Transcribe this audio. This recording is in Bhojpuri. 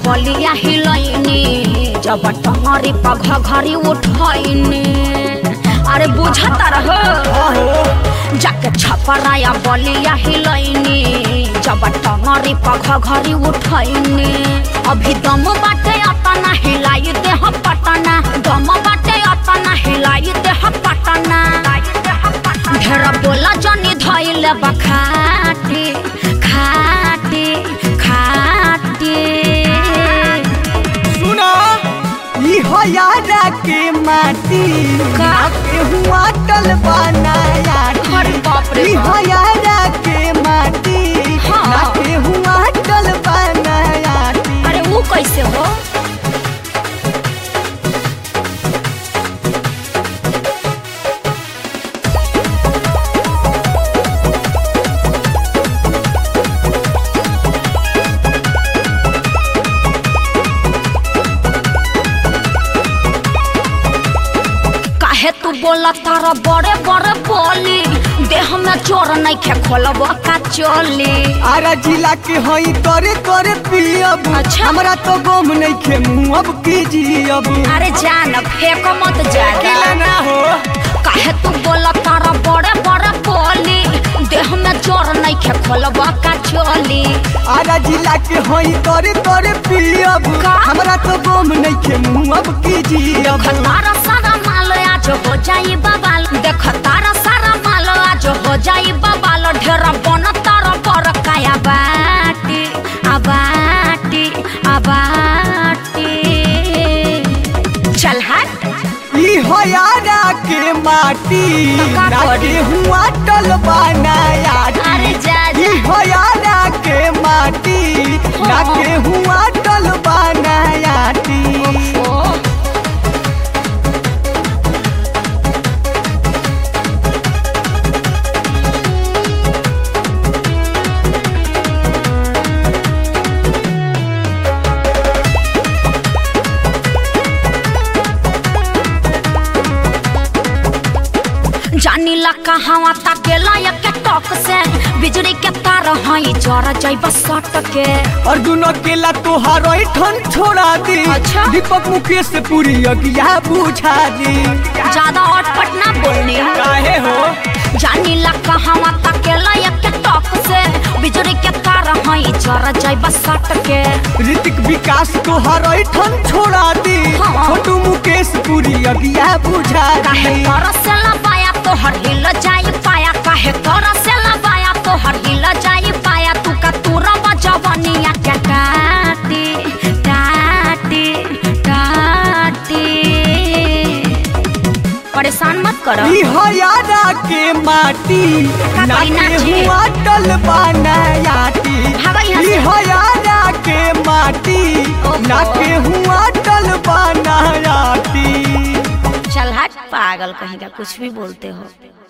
बलिया हिलैनी जब टंगरी पघ घरी उठैनी अरे बुझता रह जाके छपराया बलिया हिलैनी जब टंगरी पघ घरी उठैनी अभी दम बाटे अतना हिलाई देह पटना दम बाटे अतना हिलाई देह पटना ढेर बोला जनी धैले बखाटी खाटी खाटी सुना ई हो यारा के माटी का? के हुआ टल बनाया अरे बाप रे ई बाप। हो यारा के माटी हाँ। के हुआ टल बनाया अरे वो कैसे हो काहे तू बोला तारा बड़े बड़े बोली देह में चोर नहीं खे खोलब का चोली आरा जिला के हई करे करे पियब अच्छा। हमरा तो गम नहीं खे मुँह अब कीजियब अरे जान फेंको मत ज्यादा ना हो काहे तू बोला तारा बड़े बड़े बोली देह में चोर नहीं खे खोलब का चोली आरा जिला के हई करे करे पियब का? हमरा तो गम नहीं खे मुँह अब कीजियब देख तारा सारा माल आज हो जाई बबाल देख तारा सारा माल आज हो जाई बबाल ढेर बन तारा पर काया बाटी आबाटी आबाटी चल हट ई हो यारा के माटी का करी? नाके हुआ टल बनाया अरे जा जा ई हो यारा के माटी नाके हुआ टल बनाया ओ जानी ला कहावा ताकेला या के टॉक से बिजली के तार हई जर जइब सट के अर्जुन अकेला तोहार ठन छोड़ा दी अच्छा। दीपक मुकेश से पूरी अगिया बुझा दी ज्यादा अटपट ना बोलनी काहे हो जानी ला कहावा ताकेला या के टॉक से बिजली के तार हई जर जइब सट के ऋतिक विकास तोहार ठन छोड़ा दी हाँ। छोटू मुकेश पूरी अगिया बुझा काहे दी तोरा से लबाया तोहर हिल जाई पाया काहे तोरा से लबाया तोहर हिल जाई पाया तू का तूरा बजवनिया के टाटी टाटी टाटी परेशान मत करो ई हो यारा के माटी का कोई नाके नाची? हुआ टल बनायाटी भागो यहाँ ई से। हो यारा के माटी ओहो। नाके हुआ टल बनायाटी चल हट पागल कहीं का कुछ भी बोलते हो